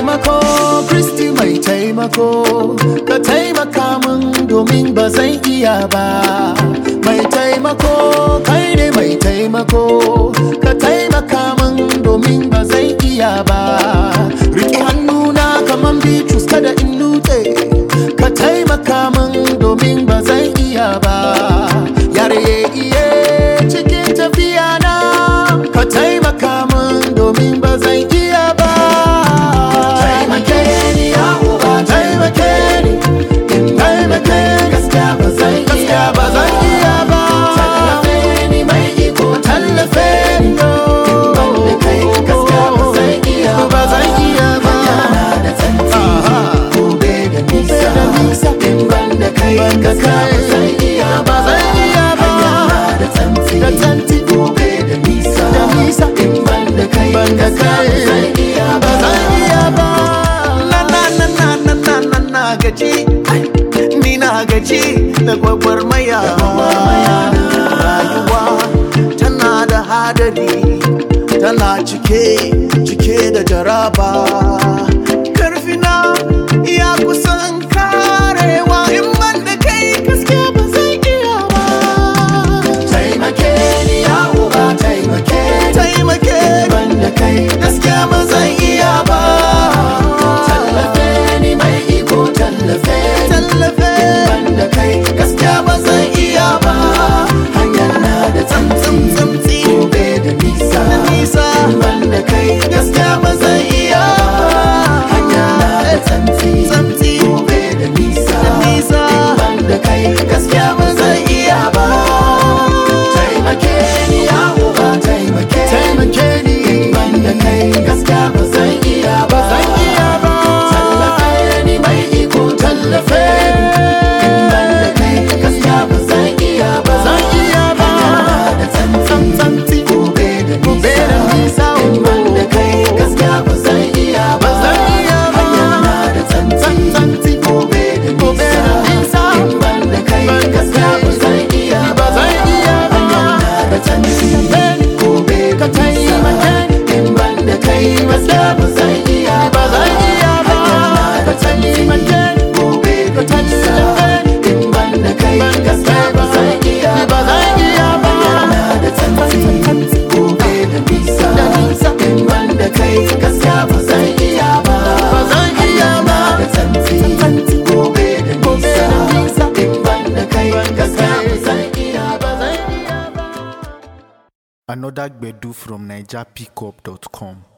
taimako kristi mai taimako ka taimaka min domin ba zan iya ba mai taimako kai ne mai taimako ka taimaka min domin ba zan iya ba riƙe hannuna kaman bitrus kada in nutse ka taimaka min domin ba zan iya ba yare iye cikin tafiya na ka taimaka min domin ba zan iya ba taimake ni ya uba taimake ni in taimake gaskiya ba zan iya ba zan iya ba tallafe ni mai iko tallafe ni yo banda kai gaskiya ba zan iya ba zan iya ba yana da tsanti gobe da nisa in banda kai gaskiya ba zan iya ba zan iya ba yana da tsanti da tsanti gobe da nisa da nisa in banda kai banda kai zan iya ba zan iya ba na na na na na na na na gaji ni na gaji da gwagwarmaya rayuwa tana da hadari tana cike cike da jaraba karfina ya kusan karewa in ban da kai gaskiya ba zai iya ba taimake ni ya uba taimake ni taimake banda kai gaskiya ba zai iya ba tallafe ni mai iko tallafe ni tallafe banda kai gaskiya ba zai iya ba hanyar na da tsamtsi tsamtsi gobe da nisa da nisa banda kai gaskiya ba zai iya hanyar na da tsamtsi tsamtsi gobe da nisa da nisa banda kai gaskiya ba zai iya ba taimake ni ya uba taimake taimake ni banda kai gaskiya ba zan iya ba zan iya ba tallafe ni mai iko tallafe ni banda kai gaskiya ba zan iya ba zan iya ba da tsantsi gobe da nisa banda kai gaskiya ba zan iya ba zan iya ba da tsantsi gobe da nisa banda kai gaskiya ba zan iya ba zan iya ba da tsantsi gobe ka taimake in banda kai gaskiya ba zan iya ba zan iya ba ka taimake gobe ka tallafe in banda kai gaskiya ba zan iya ba zan iya ba da tsantsi gobe da nisa in banda kai gaskiya ba zan iya ba ba zan iya ba da tsantsi gobe da nisa in banda kai gaskiya ba zan iya ba zan iya ba Another Gbedu from NigerPickup.com.